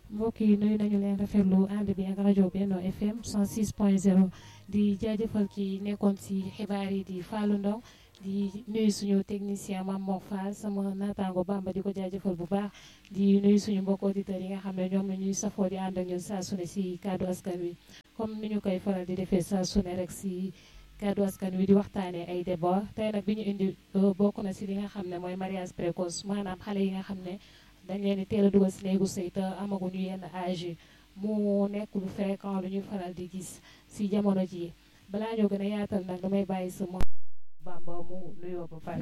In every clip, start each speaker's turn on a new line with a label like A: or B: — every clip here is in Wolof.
A: mbokk yi nuyu nañu leen rafetlu ànd bi ak rajo Benno FM 106.0 di jaajëfal ki nekkoon ci xibaar yi di Fallou Ndong di nuyu suñu technicien Mame Mor Fall sama naataango Bamba di ko jaajëfal bu baax di nuyu suñu mbokk auditeurs yi nga xam ne ñoom la ñuy safoo di ànd ak ñun saa su ne ci kaddu askan wi comme ni ñu koy faral di defee saa su ne rek ci kaddu askan wi di waxtaanee ay débat tey nag bi ñu indi bokk na ci li nga xam ne mooy mariage précoce maanaam xale yi nga xam ne dañ leen di teel a dugal ci néegu sëy te amaguñu yenn âge yi mu nekk lu fréquent lu ñuy faral di gis ci jamono ji balaa ñoo gën a yaatal nag damay bàyyi sama Bamba mu nuyoo ba pare.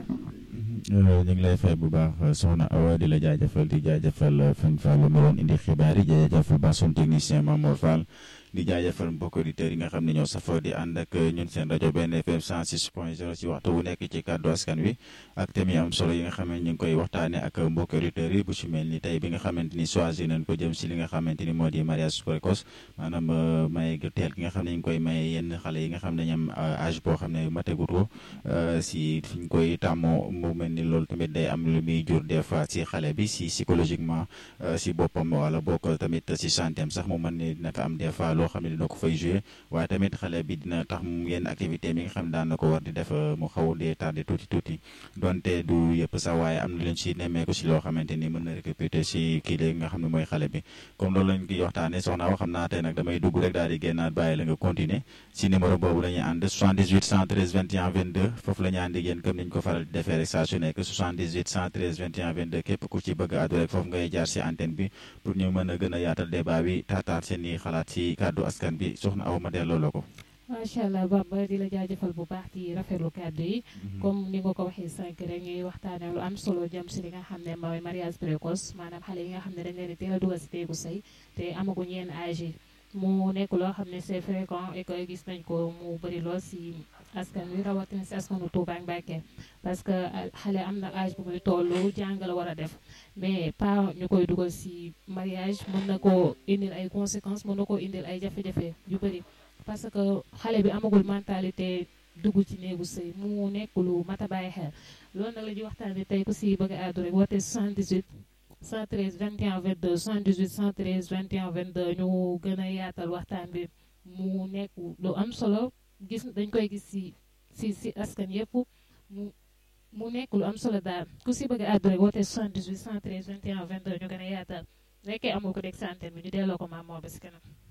B: ñu ngi lay fay bu baax soxna Awa di la jaajëfal di jaajëfal Fane Fall mi doon indi xibaar yi jaajëfal ba son technicien Mamour Fall di jaajëfal mbokk auditeurs yi nga xam ne ñoo safoo di ànd ak ñun seen rajo benn FM 106.0 ci waxtu bu nekk ci kàddu askan wi ak thème yi am solo yi nga xam ne ñu ngi koy waxtaanee ak mbokk auditeurs yi bu ci mel ni tey bi nga xamante ni choisir nañ ko jëm si li nga xamante ni moo di mariage précoce maanaam maye teel gi nga xam ne ñu ngi koy maye yenn xale yi nga xam ne ñam âge boo xam ne mategut ko si fi ñu koy tàmmoo mu mel ni loolu tamit day am lu muy jur des fois si xale bi si psychologiquement si boppam wala bokk tamit si santé am sax mu mën ni dina fa am des fois loo xam ne dina ko fay joué waaye tamit xale bi dina tax mu yenn activité mi nga xam ne daan na ko war di def mu xaw dee tardé tuuti tuuti donte du yëpp sax waaye am na leen si nemmeeku si loo xamante ni mën na récupérer si kii léegi nga xam ne mooy xale bi comme loolu lañ koy waxtaanee soxna wa xam naa tey nag damay dugg rek daal di génnaat bàyyi la nga continuer si numéro boobu la ñuy ànd 78 113 21 22 foofu la ñu ànd yéen comme niñ ko faral di defee rek saa su nekk 78 113 21 22 képp ku ci bëgg a àddu rek foofu ngay jaar si antenne bi pour ñu mën a gën a yaatal débat bi taataat seen i xalaat si kàddu askan bi soxna aw ma delloo la ko.
A: macha allah Bamba di la jaajëfal bu baax di rafetlu kàddu yi. comme ni nga ko waxee sànq rek ñuy waxtaanee lu am solo jëm si li nga xam ne mooy mariage précoce maanaam xale yi nga xam ne dañ leen di teel a dugal si teegu sëy te amaguñ yenn âge yi mu nekk loo xam ne c'est fréquent et que gis nañ ko mu bëri lool si askan wi rawatina si askanu Touba ak Mbacké parce que xale am na âge bu muy toll jàng la war a def mais pas ñu koy dugal si mariage mën na koo indil ay conséquences mën na koo indil ay jafe-jafe yu bëri parce que xale bi amagul mentalité dugg ci néegu sëy mu nekk lu mat a bàyyi xel loolu nag la ñuy waxtaanee tey ku si bëgg a àddu rek woote 78 113 21 22 78 113 21 22 ñu gën a yaatal waxtaan bi mu nekk lu am solo gis dañ koy gis si si si askan yëpp mu mu nekk lu am solo daal ku si bëgg a àddu rek woote 78 113 21 22 ñu gën a yaatal nekkee amul ko dégg santeen bi ñu delloo ko maam moo ba si kanam